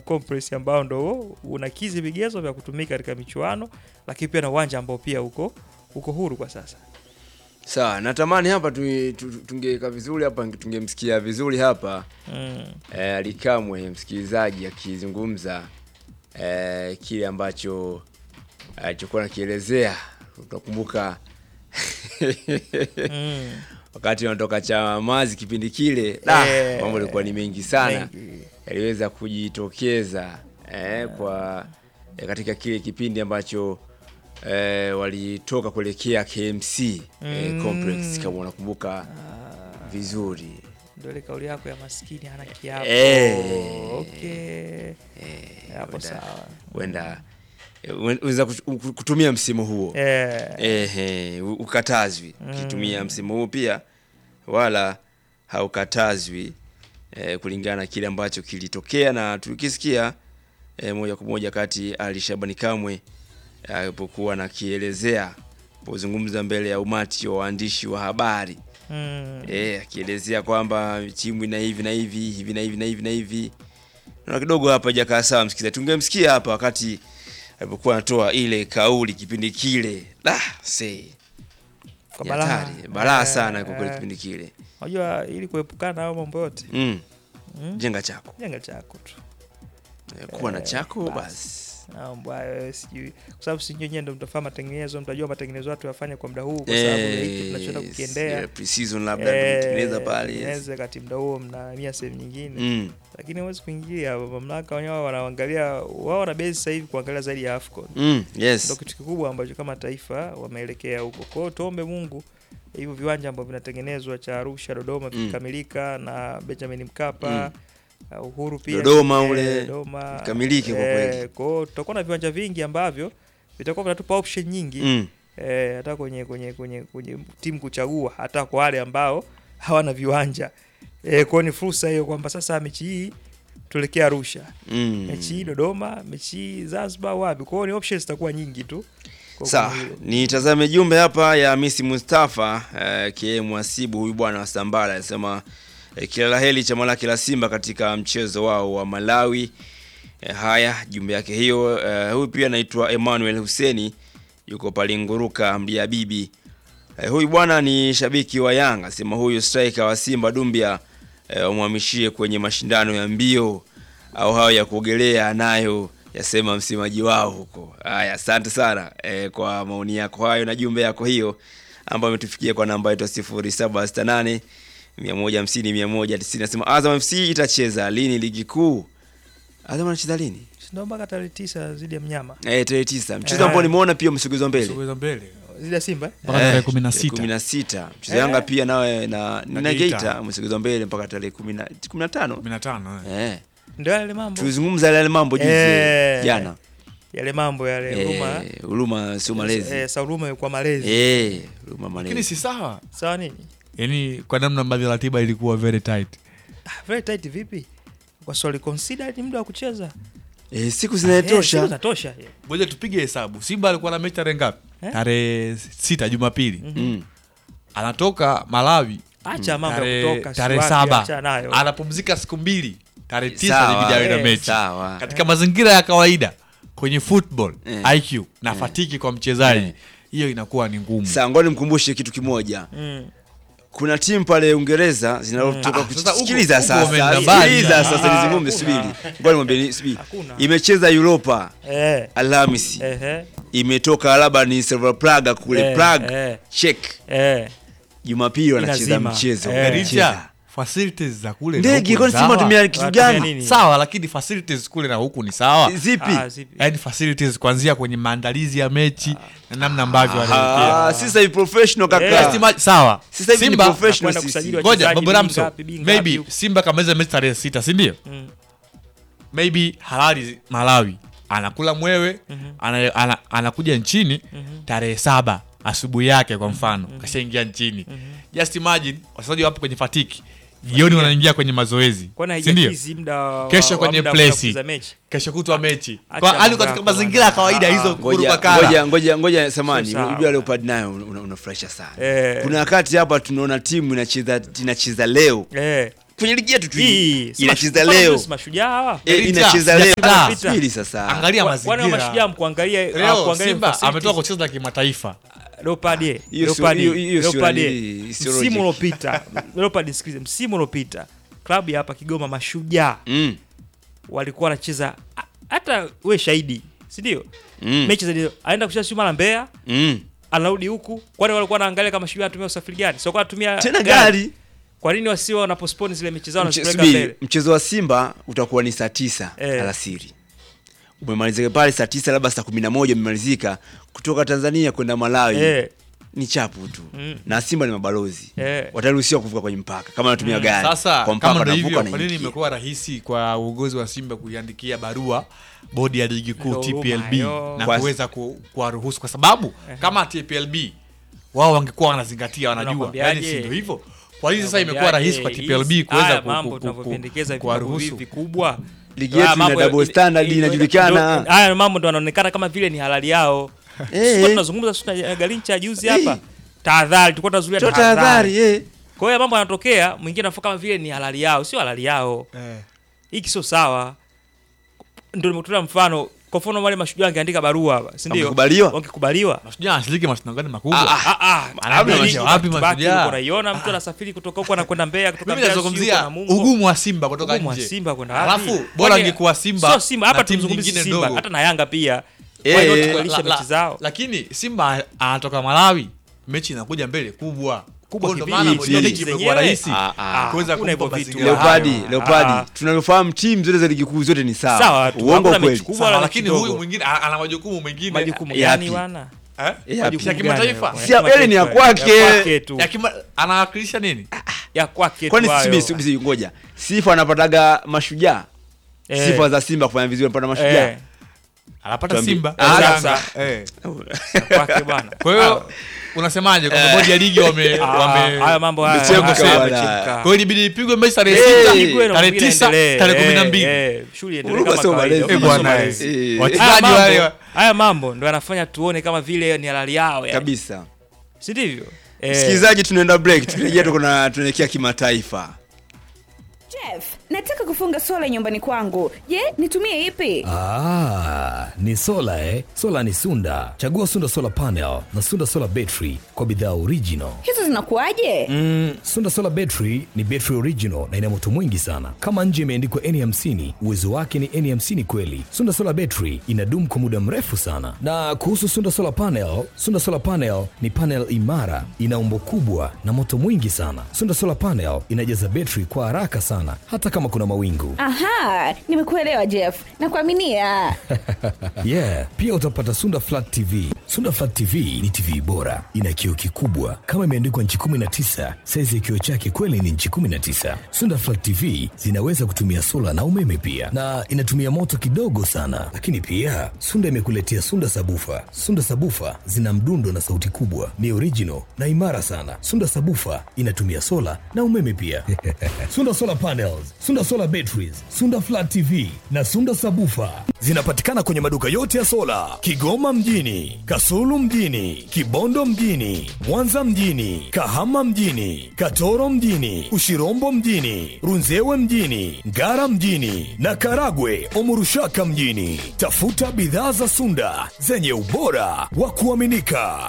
Complex ambao ndo unakizi vigezo vya kutumika katika michuano, lakini pia na uwanja ambao pia uko uko huru kwa sasa. Sawa, natamani hapa tu- tu- tungeweka vizuri hapa, tungemsikia vizuri hapa Mm. eh, Alikamwe msikilizaji akizungumza eh, kile ambacho alichokuwa nakielezea. Utakumbuka Mm. wakati wanatoka Chamazi kipindi kile, da, Eh, mambo yalikuwa ni mengi sana mengi. yaliweza kujitokeza eh, kwa eh, katika kile kipindi ambacho eh, walitoka kuelekea KMC eh, Mm. complex kama unakumbuka vizuri. Ndio ile kauli yako ya maskini hana kiapo. Eh. Okay. Hapo Huenda- sawa. Huenda eh, unaweza kuch- kutumia msimu huo Eh. ehe, u- ukatazwi ukitumia msimu huu pia, wala haukatazwi eh, kulingana na kile ambacho kilitokea na tukisikia eh, moja kwa moja kati Ali Shabani Kamwe alipokuwa anakielezea pozungumza mbele ya umati wa waandishi wa habari Mm. eh, akielezea kwamba timu ina hivi na hivi hivi na hivi na hivi na hivi na kidogo hapa hajakaa sawa msikilizaji. Tungemsikia hapa wakati alipokuwa anatoa ile kauli kipindi kile. Da, see. Kwa Ni balaa. hatari. Balaa Eh, sana kwa kweli eh. kipindi kile. Unajua ili kuepukana na hayo mambo yote, Mm. Mm. Jenga chako. jenga chako tu. Eh, Kuwa na chako basi. basi. mambo hayo sijui, kwa sababu si nyinyi ndio mtafanya matengenezo, mtajua matengenezo watu wafanye kwa muda huu, kwa sababu ya hiki tunachoenda Eh, kukiendea yeah, pre-season labda tumetengeneza pale. yes. tengeneze kati muda huo mnahamia sehemu nyingine Mm. lakini huwezi kuingilia mamlaka wenyewe wanaangalia wao wana base sasa hivi kuangalia zaidi ya AFCON Mm. ndio Yes. kitu kikubwa ambacho kama taifa wameelekea huko. Kwa hiyo tuombe Mungu hivyo viwanja ambavyo vinatengenezwa cha Arusha, Dodoma Mm. vikikamilika na Benjamin Mkapa uh, Uhuru pia Dodoma eh, ule, Dodoma vikamilike kwa eh, kweli. Kwa hiyo tutakuwa na viwanja vingi ambavyo vitakuwa vinatupa option nyingi Mm. eh, hata kwenye kwenye kwenye kwenye timu kuchagua hata kwa wale ambao hawana viwanja eh, kwa hiyo ni fursa hiyo kwamba sasa mechi hii tuelekee Arusha, Mm. mechi hii Dodoma, mechi hii Zanzibar, wapi. Kwa hiyo ni options zitakuwa nyingi tu kwa Sawa, kwenye hilo. nitazame jumbe hapa ya Hamisi Mustafa eh, kie mwasibu huyu bwana wa Sambala anasema eh, kila la heri chama lake la Simba katika mchezo wao wa Malawi. Eh, haya jumbe yake hiyo. Eh, huyu pia anaitwa Emmanuel Huseni yuko pale Nguruka Mdia Bibi. Eh, huyu bwana ni shabiki wa Yanga, sema huyu striker wa Simba Dumbia eh, wamhamishie kwenye mashindano ya mbio au hayo ya kuogelea nayo yasema msemaji wao huko. Haya, asante sana eh, kwa maoni yako hayo na jumbe yako hiyo ambayo imetufikia kwa namba yetu 0768 150 190. Nasema Azam FC itacheza lini ligi kuu? Azam anacheza lini? Ndio mpaka tarehe tisa zidi ya mnyama Eh, tarehe 9. Mchezo Eh. ambao nimeona pia umesogezwa mbele. Sogeza mbele zidi ya Simba eh? mpaka tarehe kumi na sita kumi na sita mchezo Eh. Yanga pia nawe na na Na Geita Geita. umesogezwa mbele mpaka tarehe kumi na kumi na tano kumi na tano eh. eh. ndio yale mambo Tulizungumza yale mambo juzi Eh. jana yale mambo yale huruma Eh, huruma sio malezi eh, sa huruma kwa malezi eh, huruma lakini malezi si sawa sawa nini yaani kwa namna ambavyo ratiba ilikuwa very tight ah, very tight vipi kwa swali consider ni muda wa kucheza eh, siku Eh, siku zinatosha zinatosha eh. ngoja tupige hesabu simba alikuwa na mechi tarehe ngapi Eh? tarehe sita jumapili mm. anatoka malawi acha mambo ya tarehe kutoka tarehe si wapi, acha saba nayo anapumzika siku mbili tarehe tisa Sawa, ilibidi awe na eh, mechi sawa. katika mazingira ya kawaida kwenye football Eh. iq na fatiki kwa mchezaji Eh. hiyo inakuwa ni ngumu Sasa ngoja nimkumbushe kitu kimoja mm. kuna timu pale Uingereza zinatoka Ah, sasa huko- kusikiliza huko sasa wameenda mbali. sikiliza sasa Ah, nizungumze hakuna. subiri ngoja nimwambie subiri Hakuna. imecheza Europa eh, Alhamisi eh, imetoka labda ni Slavia Praga kule Eh, Prague eh. Czech eh. Jumapili wanacheza Inazima. mchezo Eh. wanacheza. Richa, facilities za kule na ndege huku kwani ni Simba sawa. tumia kitu Wanatumia gani nini? sawa lakini facilities kule na huku ni sawa zipi Ah, zipi? yaani facilities kuanzia kwenye maandalizi ya mechi na namna ambavyo wanaelekea Ah, sisi ni professional Eh, kaka Estima- sawa sisi hivi ni Simba professional Nakwenda sisi kusajili ngoja wachezaji babu bi ramso ngapi, bi ngapi maybe huko. simba kamaliza mechi tarehe sita sindio Mm. maybe halali malawi anakula mwewe ana, ana, anakuja nchini tarehe saba asubuhi yake kwa mfano kashaingia nchini just imagine wachezaji wapo kwenye fatiki jioni wanaingia kwenye mazoezi Kwani sindio haijakizi muda wa- Kesho wa kwenye muda wa place. kucheza mechi kesho kutwa mechi Acha kwa hali mambo katika yako mazingira ya bwana. kawaida Ah, hizo ngoja- ngoja kuruka kara ngoja ngoja ngoja samani Sio sawa. unajua leopard nayo una- una- unafurahisha sana Eh. kuna wakati hapa tunaona timu inacheza inacheza leo eh. kwenye ligi yetu tu Hii, hii si inacheza mashu- leo si mashujaa hawa Eh, Elita, inacheza leo sijapita. subiri sasa Angalia Wa- wana mazingira. mashujaa mkuangalia Leo kuangalia Simba facilities. ametoka kucheza kimataifa. Leopard ye, Hiyo sio- Leopard ye, hiyo- hiyo sio Leopard ye. nani, sio msimu logic. uliopita Leopard sikilize msimu uliopita klabu ya hapa Kigoma mashujaa Mm, walikuwa wanacheza a- hata we shahidi si ndio mm, mechi za aenda kucheza sio mara Mbeya mm. anarudi huku kwani walikuwa wanaangalia kama shujaa anatumia usafiri gani sio kwa anatumia tena gari kwa nini wasiwe wanaposponi zile mechi zao Mche- wanazipeleka subiri, mbele mchezo wa Simba utakuwa ni saa tisa Eh. alasiri umemalizika pale saa tisa labda saa kumi na moja umemalizika kutoka Tanzania kwenda Malawi eh ni chapu tu Mm. na Simba ni mabalozi Eh. wataruhusiwa kuvuka kwenye mpaka kama wanatumia gari Sasa kwa mpaka kama ndio wanavuka hivyo, kwa nini wanaingia. imekuwa rahisi kwa uongozi wa Simba kuiandikia barua bodi ya ligi kuu Ndio TPLB huruma, na yo. kuweza ku- kuwaruhusu kwa sababu kama TPLB wao wangekuwa wanazingatia, wanajua Wanakwambiaje? yani, si ndio hivyo? Kwa nini sasa imekuwa rahisi kwa TPLB Hizi- kuweza haya ku- mambo ku- ku- tunavyopendekeza ku- vilabu hivi kuwaruhusu? vikubwa Ligi haya yetu ina mambo- double standard, ndio- inajulikana. ndio- haya mambo ndo yanaonekana kama vile ni halali yao Eh. Sisi tunazungumza sisi na Galincha juzi Eh. hapa tahadhari tulikuwa tunazuia Toa tahadhari tahadhari eh. kwa hiyo mambo yanatokea mwingine anafuka kama vile ni halali yao sio halali yao Eh. hiki sio sawa ndio nimekutolea mfano kwa mfano wale mashujaa wangeandika barua hapa si ndio Wangekubaliwa? wangekubaliwa Mashujaa anashiriki mashindano gani makubwa? Ah, Ah, ah, Anaambia ligi nje wapi back to back, Mashujaa? ulikuwa unaiona mtu anasafiri kutoka huko anakwenda Mbeya kutoka Mimi Mbeya sijui nazungumzia huko Namungo. ugumu wa Simba kutoka Ugumu wa nje. Simba kwenda wapi? Alafu bora Kwani- angekuwa Simba sio Simba na hapa timu tumzungumzie nyingine Simba ndogo. hata na Yanga pia Eh, Why not eh, kubadilisha La- la- mechi zao Lakini Simba anatoka Malawi, mechi inakuja mbele kubwa Kubwa Kwa ndo kivipi? maana Hivi. ndio ligi imekuwa Zenyewe? rahisi Ah, ah. kuweza Hakuna hivyo kumpa vitu. mazingira Leopardi, hayo. Leopardi, Ah. tunavyofahamu timu zote za ligi kuu zote ni sawa. Sawa tu, Uongo hakuna kweli. mechi kubwa Sawa, wala lakini kidogo. huyu mwingine ana ana majukumu mengine majukumu Yapi? gani wana Eh? Yapi? Majukumu Ya kimataifa? gani? Si ya- yale ni ya kwake. ya kwake tu Ya kima- anawakilisha nini? ya kwake tu Kwani hayo. sisi sisi ngoja. Sifa anapataga mashujaa. Eh. Sifa za Simba kufanya vizuri anapata mashujaa. Eh, Anapata Tuambie. Simba. Ah, Yanga. sasa. Eh. ya kwake bwana Kwa hiyo unasemaje kwamba bodi ya ligi wame Ah, wame haya mambo haya Mchezo haya bwana. yamechemka. kwa hiyo ilibidi ipigwe mechi tarehe Eh, sita, Ipigwe na tarehe mpira tisa, iendelee. tarehe kumi na Eh, mbili. eh, shughuli iendelee Huruma kama sio kawaida, malezi. Eh, huruma sio bwana, malezi. eh. Eh. Haya Wachezaji wale mambo, haya mambo ndo yanafanya tuone kama vile ni halali yao yani. Kabisa. si ndivyo Eh, Msikilizaji, tunaenda break. Tukirejea tuko na tunaelekea kimataifa. Jeff, nataka kufunga sola nyumbani kwangu. Je, nitumie ipi? Ah, ni sola eh? Sola ni Sunda. Chagua Sunda Solar Panel na Sunda Solar Battery kwa bidhaa original. Hizo zinakuwaje? Mm, Sunda Solar Battery ni battery original na ina moto mwingi sana. Kama nje imeandikwa N50, uwezo wake ni N50 kweli. Sunda Solar Battery inadumu kwa muda mrefu sana. Na kuhusu Sunda Solar Panel, Sunda Solar Panel ni panel imara, ina umbo kubwa na moto mwingi sana. Sunda Solar Panel inajaza battery kwa haraka sana hata kama kuna mawingu. Aha, nimekuelewa Jeff. Nakuaminia. yeah pia utapata sunda flat tv sunda flat tv ni tv bora ina kioo kikubwa kama imeandikwa nchi 19 saizi ya kioo chake kweli ni nchi 19 sunda flat tv zinaweza kutumia sola na umeme pia na inatumia moto kidogo sana lakini pia sunda imekuletea sunda sabufa sunda sabufa zina mdundo na sauti kubwa ni original na imara sana sunda sabufa inatumia sola na umeme pia sunda solar panels sunda solar batteries sunda flat tv na sunda sabufa zinapatikana kwenye maduka yote ya sola kigoma mjini kasulu mjini kibondo mjini mwanza mjini kahama mjini katoro mjini ushirombo mjini runzewe mjini ngara mjini na karagwe omurushaka mjini tafuta bidhaa za sunda zenye ubora wa kuaminika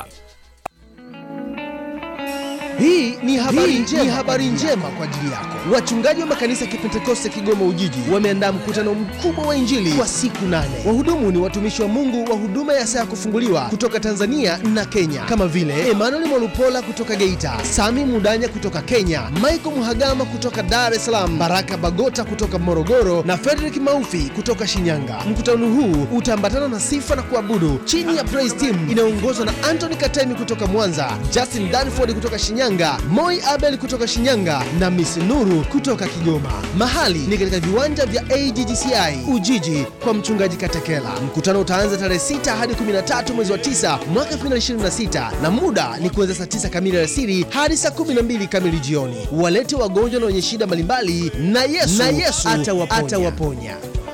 Hii ni habari, njema, ni habari njema kwa ajili yako. Wachungaji wa makanisa ya Kipentekoste Kigoma Ujiji wameandaa mkutano mkubwa wa Injili kwa siku nane. Wahudumu ni watumishi wa Mungu wa huduma ya saa ya kufunguliwa kutoka Tanzania na Kenya kama vile Emmanuel Mwalupola kutoka Geita, Sami Mudanya kutoka Kenya, Michael Muhagama kutoka Dar es Salaam, Baraka Bagota kutoka Morogoro na Frederick Maufi kutoka Shinyanga. Mkutano huu utaambatana na sifa na kuabudu chini ya Praise Team inayoongozwa na Anthony Katemi kutoka Mwanza, Justin Danford kutoka Shinyanga, Moi Abel kutoka Shinyanga na Miss Nuru kutoka Kigoma. Mahali ni katika viwanja vya AGGCI Ujiji kwa mchungaji Katekela. Mkutano utaanza tarehe 6 hadi 13 mwezi wa 9 mwaka 2026 na muda ni kuanzia saa 9 kamili alasiri hadi saa 12 kamili jioni. Walete wagonjwa na wenye shida mbalimbali na Yesu, na Yesu atawaponya. atawaponya.